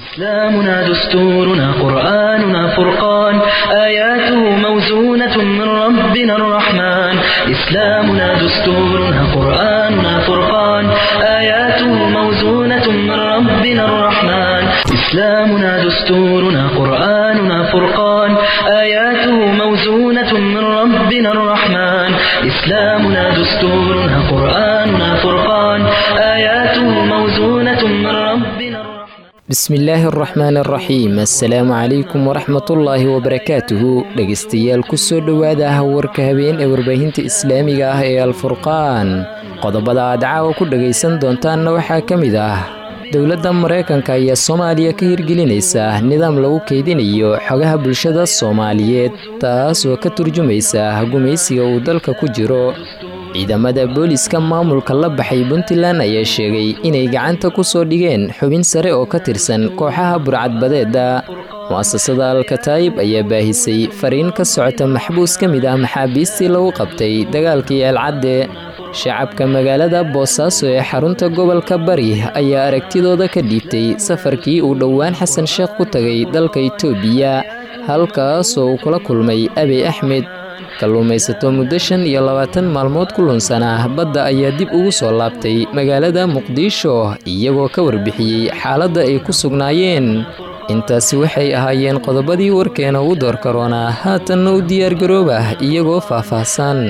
إسلامنا دستورنا قرآننا فرقان آياته موزونة من ربنا الرحمن إسلامنا دستورنا قرآننا فرقان آياته موزونة من ربنا الرحمن إسلامنا دستورنا قرآننا فرقان آياته موزونة من ربنا الرحمن إسلامنا دستورنا قرآننا فرقان آياته موزونة من ربنا الرحمن bismillaahi araxmaan araxiim assalaamu calaykum waraxmatullaahi wabarakaatuhu dhegaystayaal kusoo dhowaada ah warka habeen ee warbaahinta islaamiga ah ee alfurqaan qodobada aad caawa ku dhagaysan doontaanna waxaa ka mid ah dowladda maraykanka ayaa soomaaliya ka hirgelinaysa nidaam lagu keydinayo xogaha bulshada soomaaliyeed taas oo ka turjumaysa gumaysiga uu dalka ku jiro ciidamada booliska maamulka la baxay puntland ayaa sheegay inay gacanta ku soo dhigeen xubin sare oo ka tirsan kooxaha burcadbadeeda mu'asasada alkataayib ayaa baahisay fariin ka socota maxbuus ka mid ah maxaabiistii lagu qabtay dagaalkii eelcadde shacabka magaalada boosaaso ee xarunta gobolka bari ayaa aragtidooda ka dhiibtay safarkii uu dhowaan xasan sheekh ku tagay dalka itoobiya halkaasoo uu kula kulmay abiy axmed kalluumaysato muddo shan iyo labaatan maalmood ku lunsanaa badda ayaa dib ugu soo laabtay magaalada muqdisho iyagoo ka warbixiyey xaaladda ay ku sugnaayeen intaasi waxay ahaayeen qodobadii warkeena ugu door karoonaa haatanna u diyaargarooba iyagoo faahfaahsan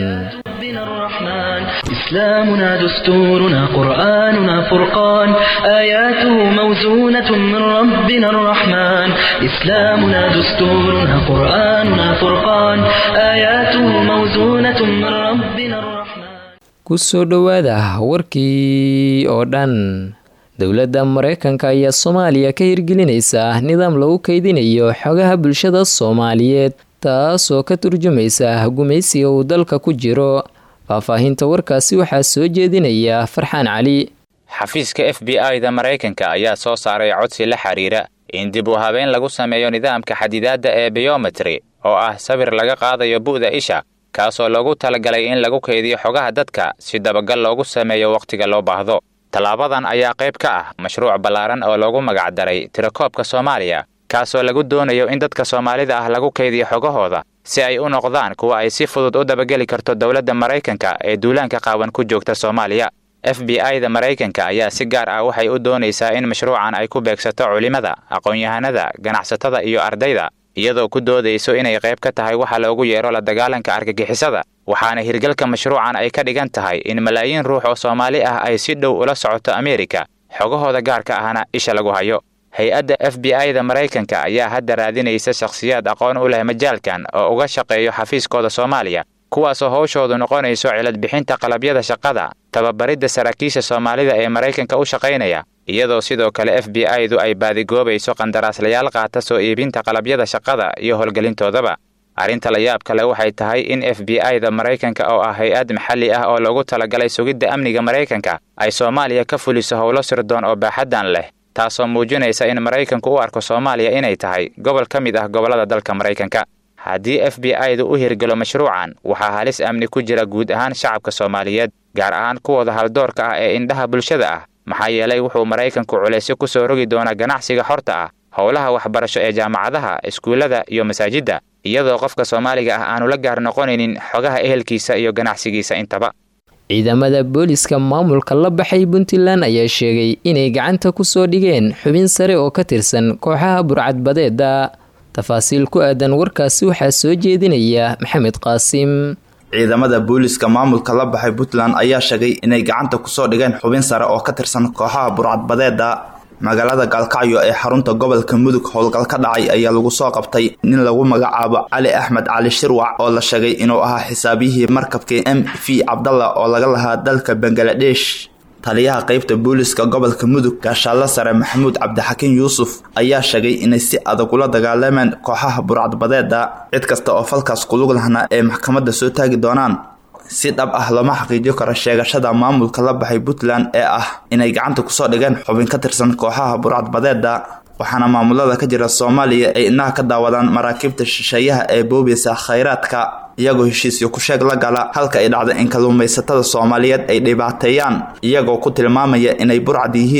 إسلامنا دستورنا قرآننا فرقان آياته موزونة من ربنا الرحمن إسلامنا دستورنا قرآننا فرقان آياته موزونة من ربنا الرحمن kusoo dhowaada warkii oo dhan dowladda maraykanka ayaa soomaaliya ka hirgelinaysa nidaam lagu keydinayo xogaha bulshada soomaaliyeed taas oo ka turjumaysa gumaysiga uu dalka ku jiro faahfaahinta warkaasi waxaa soo jeedinaya farxaan cali xafiiska f b i da maraykanka ayaa soo saaray codsi la xiriira in dib u habeyn lagu sameeyo nidaamka xadidaadda ee biyometri oo ah sawir laga qaadayo bu'da isha kaasoo loogu talagalay in lagu keydiyo xogaha dadka si dabagal loogu sameeyo wakhtiga loo baahdo tallaabadan ayaa qayb ka ah mashruuc ballaaran oo loogu magacdaray tirakoobka soomaaliya kaasoo lagu doonayo in dadka soomaalida ah lagu keydiyo xogahooda si ay u noqdaan kuwa ay si fudud u dabageli karto dowladda maraykanka ee duulaanka qaawan ku joogta soomaaliya f b i da maraykanka ayaa si gaar ah waxay u doonaysaa in mashruucan ay ku beegsato culimada aqoon-yahanada ganacsatada iyo ardayda iyadoo ku doodayso inay qayb ka tahay waxa loogu yeero la dagaalanka argagixisada waxaana hirgalka mashruucan ay ka dhigan tahay in malaayiin ruux oo soomaali ah ay si dhow ula socoto ameerika xogahooda gaarka ahna isha lagu hayo hay-adda f b i da maraykanka ayaa hadda raadinaysa shakhsiyaad aqoon u leh majaalkan oo uga shaqeeyo xafiiskooda soomaaliya kuwaasoo howshoodu noqonayso ciladbixinta qalabyada shaqada tababaridda saraakiisha soomaalida ee maraykanka u shaqaynaya iyadoo sidoo kale f b i du ay baadigoobayso qandaraaslayaal qaata soo iibinta qalabyada shaqada iyo howlgelintoodaba arrinta la yaab kale waxay tahay in f b i da maraykanka oo ah hay-ad maxalli ah oo loogu talagalay sugidda amniga maraykanka ay soomaaliya ka fuliso howlo sirdoon oo baaxaddan leh taasoo muujinaysa in maraykanku u arko soomaaliya inay tahay gobol ka mid ah gobollada dalka maraykanka haddii f b i du u hirgelo mashruucan waxaa halis amni ku jira guud ahaan shacabka soomaaliyeed gaar ahaan kuwooda haldoorka ah ee indhaha bulshada ah maxaa yeelay wuxuu maraykanku culaysyo ku soo rogi doonaa ganacsiga xorta ah howlaha waxbarasho ee jaamacadaha iskuullada iyo masaajidda iyadoo qofka soomaaliga ah aanu la gaar noqonaynin xogaha ehelkiisa iyo ganacsigiisa intaba ciidamada booliska maamulka la baxay puntland ayaa sheegay inay gacanta ku soo dhigeen xubin sare oo ka tirsan kooxaha burcadbadeeda tafaasiil ku aadan warkaasi waxaa soo jeedinaya maxamed qaasim ciidamada booliska maamulka la baxay puntland ayaa sheegay inay gacanta kusoo dhigeen xubin sare oo ka tirsan kooxaha burcadbadeeda magaalada gaalkacyo ee xarunta gobolka mudug howlgal ka dhacay ayaa lagu soo qabtay nin lagu magacaabo cali axmed cali shirwac oo la sheegay inuu ahaa xisaabiyihii markabkii m v cabdalla oo laga lahaa dalka bangaladesh taliyaha qeybta booliska gobolka mudug gaashaalla sare maxamuud cabdixakiin yuusuf ayaa sheegay inay si adag ula dagaalameen kooxaha burcadbadeeda cid kasta oo falkaas kulug lahna ee maxkamadda soo taagi doonaan si dhab ah looma xaqiijiyo karo sheegashada maamulka la baxay puntland ee ah inay gacanta kusoo dhigeen xubin ka tirsan kooxaha burcadbadeeda waxaana maamulada ka jira soomaaliya ay inaha ka daawadaan maraakiibta shisheeyaha ee boobeysa khayraadka iyagoo heshiisyo ku sheeg la gala halka ay dhacda in kalluumaysatada soomaaliyeed ay dhibaateeyaan iyagoo ku tilmaamaya inay burcad yihiin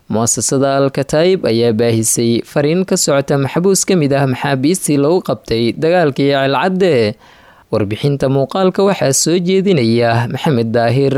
mu'asasada al-kataib ayaa baahisay fariin ka socota maxbuus ka mid ah maxaabiistii lagu qabtay dagaalkii ceelcadde warbixinta muuqaalka waxaa soo jeedinaya maxamed daahir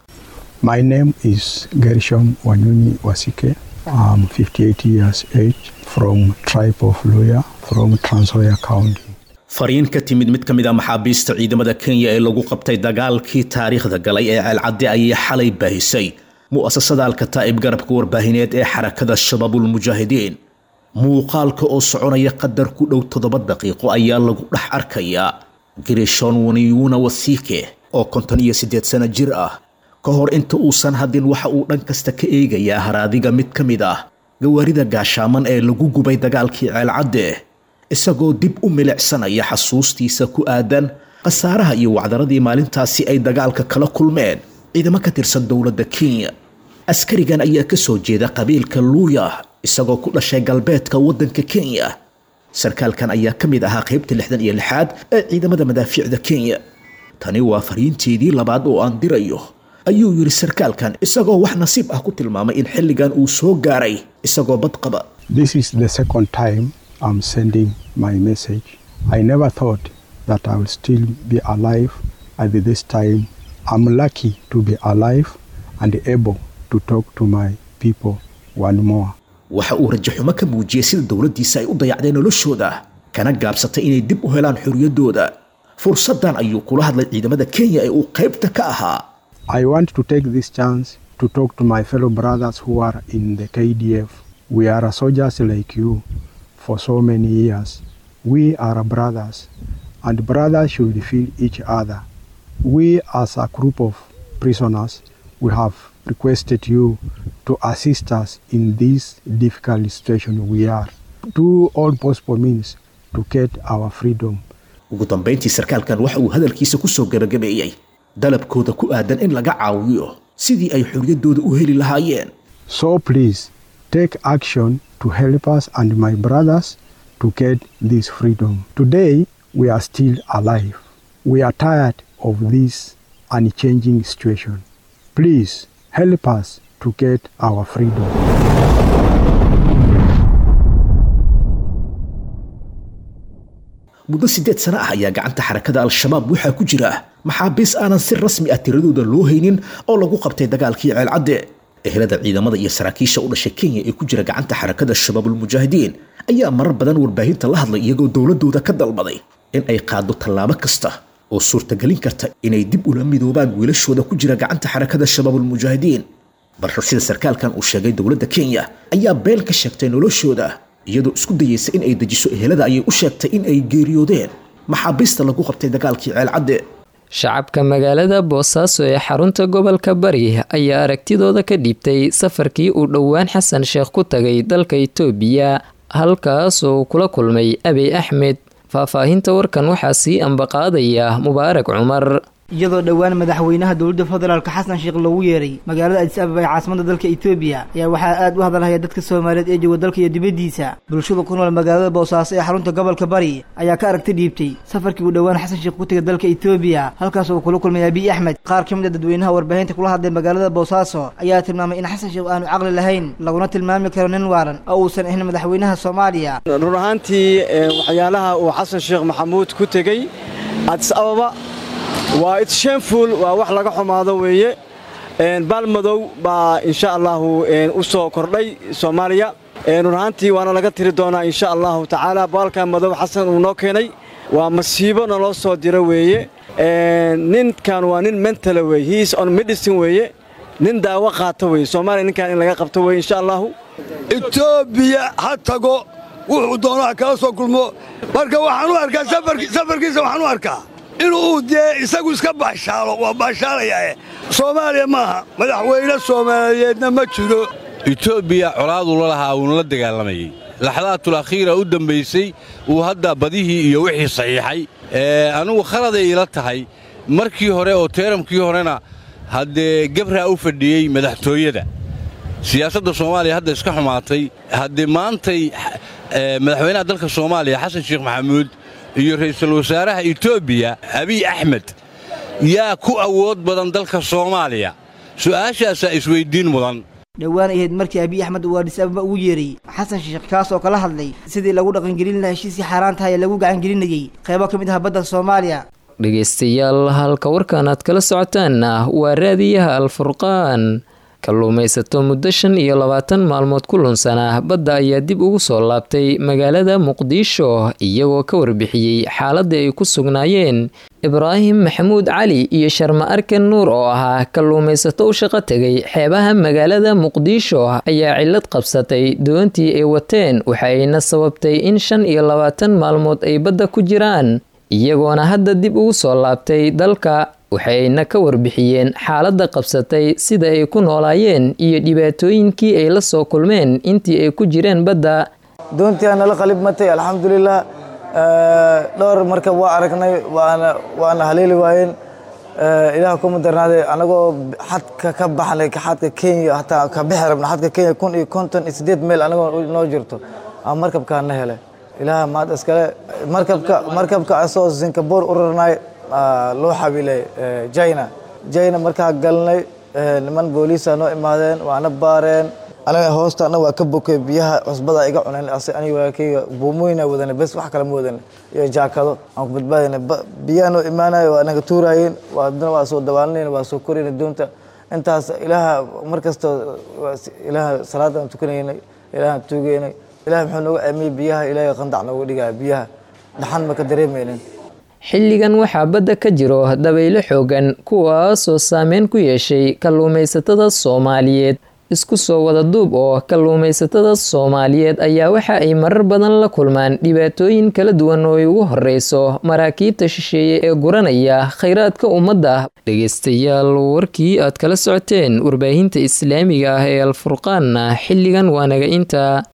My name is Gershom Wanyunyi Wasike. I'm 58 years age from tribe of Luya from Trans Nzoia County. fariin ka timid mid ka mid a maxaabiista ciidamada kenya ee lagu qabtay dagaalkii taariikhda galay ee ceelcadde ayay xalay baahisay mu'asasada alkataa'ib garabka warbaahineed ee xarakada shabaabulmujaahidiin muuqaalka oo soconaya qadar ku dhow toddoba daqiiqo ayaa lagu dhex arkayaa girishon waniyuuna wasiike oo konton iyo siddeed sano jir ah ka hor inta uusan hadin waxa uu dhan kasta ka eegayaa haraadiga mid ka mid ah gawaarida gaashaaman ee lagu gubay dagaalkii ceelcadde isagoo dib u milicsanaya xasuustiisa ku aadan khasaaraha iyo wacdaradii maalintaasi ay dagaalka kala kulmeen ciidamo ka tirsan dowladda kenya askarigan ayaa ka soo jeeda qabiilka luuya isagoo ku dhashay galbeedka waddanka kenya sarkaalkan ayaa ka mid ahaa qaybta lixdan iyo lixaad ee ciidamada madaafiicda kenya tani waa fariinteedii labaad oo aan dirayo ayuu yidhi sarkaalkan isagoo wax nasiib ah ku tilmaamay in xilligan uu soo gaaray isagoo badqaba This is the second time I'm sending my message. I never thought that I will still be alive at this time. I'm lucky to be alive and able to talk to my people one more. waxa uu rajaxumo ka muujiyey sida dowladdiisa ay u dayacdeen noloshooda kana gaabsatay inay dib u helaan xorriyaddooda fursaddan ayuu kula hadlay ciidamada kenya ee uu qaybta ka ahaa I want to take this chance to talk to my fellow brothers who are in the KDF. We are soldiers like you for so many years. We are brothers, and brothers should feel each other. We, as a group of prisoners, we have requested you to assist us in this difficult situation we are. Do all possible means to get our freedom. ugu dambayntii sarkaalkan waxa uu hadalkiisa ku soo gabagabeeyey dalabkooda ku aadan in laga caawiyo sidii ay xorriyaddooda u heli lahaayeen So please take action to help us and my brothers to get this freedom. Today we are still alive. We are tired of this unchanging situation. Please help us to get our freedom. muddo siddeed sano ah ayaa gacanta xarakada al-shabaab waxaa ku jira maxaabiis aanan si rasmi ah tiradooda loo haynin oo lagu qabtay dagaalkii ceelcadde ehelada ciidamada iyo saraakiisha u dhashay kenya ee ku jira gacanta xarakada shabaabulmujaahidiin ayaa marar badan warbaahinta la hadlay iyagoo dowladooda ka dalbaday in ay qaado tallaabo kasta oo suurtagelin karta inay dib ula midoobaan wiilashooda ku jira gacanta xarakada shabaabulmujaahidiin balse sida sarkaalkan uu sheegay dowladda kenya ayaa been ka sheegtay noloshooda iyadoo isku dayeysa in ay dejiso ehelada ayay u sheegtay in ay geeriyoodeen maxaabiista lagu qabtay dagaalkii ceelcadde shacabka magaalada boosaaso ee xarunta gobolka bari ayaa aragtidooda ka dhiibtay safarkii uu dhowaan xasan sheekh ku tagay dalka itoobiya halkaas oo kula kulmay abiy axmed faahfaahinta warkan waxaa sii ambaqaadaya mubaarak cumar iyadoo dhowaan madaxweynaha dowladda federaalk xasan sheekh loogu yeeray magaalada adis ababa ee caasimada dalka etoobiya ayaa waxaa aad u hadalhaya dadka soomaaliyeed ee jooga dalka iyo dibaddiisa bulshada ku nool magaalada boosaaso ee xarunta gobolka bari ayaa ka aragti dhiibtay safarkii uu dhowaan xasan sheekh ku tegay dalka etoobiya halkaas oo kula kulmay abiy axmed qaar ka mid a dadweynaha warbaahinta kula hadlay magaalada boosaaso ayaa tilmaamay in xasan sheekh aanu caqli lahayn laguna tilmaami karo nin waalan oo uusan ahayn madaxweynaha soomaaliya run ahaantii waxyaalaha uu xasan sheekh maxamuud ku tegey adis ababa waa itshamful waa wax laga xumaado weeye baalmadow baa insha allahu u soo kordhay soomaaliya run ahaantii waana laga tiri doonaa insha allahu tacaala baalka madow xasan uu noo keenay waa masiibo naloo soo diro weeye ninkan waa nin mentala weye hiis on medicine weeye nin daawo qaata weye soomaaliya ninkan in laga qabto weye insha allahu etoobiya ha tago wuxuu doonaa kala soo kulmo marka waxaan u arkaa safarkiisa waxaan u arkaa inuu dee isagu iska baashaalo waa baashaalayaae soomaaliya maaha madaxweyne soomaaliyeedna ma jiro etoobiya colaaduu la lahaa uuna la dagaalamayey laxdaatul akhiira u dambaysay uu hadda badihii iyo wixii saxiixay anugu khaladay ila tahay markii hore oo teeramkii horena haddee gebraa u fadhiyey madaxtooyada siyaasadda soomaaliya hadda iska xumaatay haddee maantay madaxweynaha dalka soomaaliya xasan sheekh maxamuud iyo ra'iisul wasaaraha etoobiya abiy axmed yaa ku awood badan dalka soomaaliya su'aashaasaa isweyddiin mudan dhowaan ahayd markii abiy axmed uu adis ababa ugu yeeray xasan sheekh kaas oo kala hadlay sidii lagu dhaqangelin lahaa heshiiskii xaaraan tahay ee lagu gacangelinayay qeybo ka mid ah badda soomaaliya dhegaystayaal halka warkan aad kala socotaanna waa raadiyaha alfurqaan kalluumaysato muddo shan iyo labaatan maalmood ku lunsanah badda ayaa dib ugu soo laabtay magaalada muqdisho iyagoo ka warbixiyey xaaladda ay ku sugnaayeen ibraahim maxamuud cali iyo sharma arkan nuur oo ahaa kalluumaysato u shaqo tegay xeebaha magaalada muqdisho ayaa cillad qabsatay doontii ay wateen waxa ayna sababtay in shan iyo labaatan maalmood ay badda ku jiraan iyagoona hadda dib ugu soo laabtay dalka waxayna ka warbixiyeen xaaladda qabsatay sida ay ku noolaayeen iyo dhibaatooyinkii ay la soo kulmeen intii ay ku jireen badda doontii aan nala qalib matay alxamdulilah dhowr markab waa aragnay waana waana haleeli waayeen ilaah kuma darnaaday anagoo xadka ka baxnay xadka kenya hataa ka bixi rabna xadka kenya kun iyo konton iyo sideed meel anagoo noo jirto aa markabkaa na helay ilaah maad iskale markabka markabka asoo singapore u rarnay loo xabiilay jina jina markaa galnay niman booliisa noo imaadeen waana baareen anaga hoostaana waa ka bokay biyaha cusbada iga cuneen aniga buumooyina wadana bes wax kale ma wadan iyo jaakado aan ku badbaadina biyaha noo imaanayo waa naga tuuraayeen adna waa soo dabaalanayna waa soo korayna doonta intaas ilaaha markasta ilaaha salaadaan tukanaynay ilaahaan tuugaynay ilaah muxuu nooga aamiyey biyaha ilaahay qandac nooga dhigaya biyaha dhaxan ma ka dareemaynin xilligan waxaa badda ka jiro dabaylo xoogan kuwaasoo saameyn ku yeeshay kalluumaysatada soomaaliyeed isku soo wada duub oo kalluumaysatada soomaaliyeed ayaa waxa ay marar badan la kulmaan dhibaatooyin kala duwan oo ay ugu horeyso maraakiibta shisheeye ee guranaya khayraadka ummadda dhegeystayaal warkii aad kala socoteen warbaahinta islaamiga ah ee alfurqaanna xilligan waa naga inta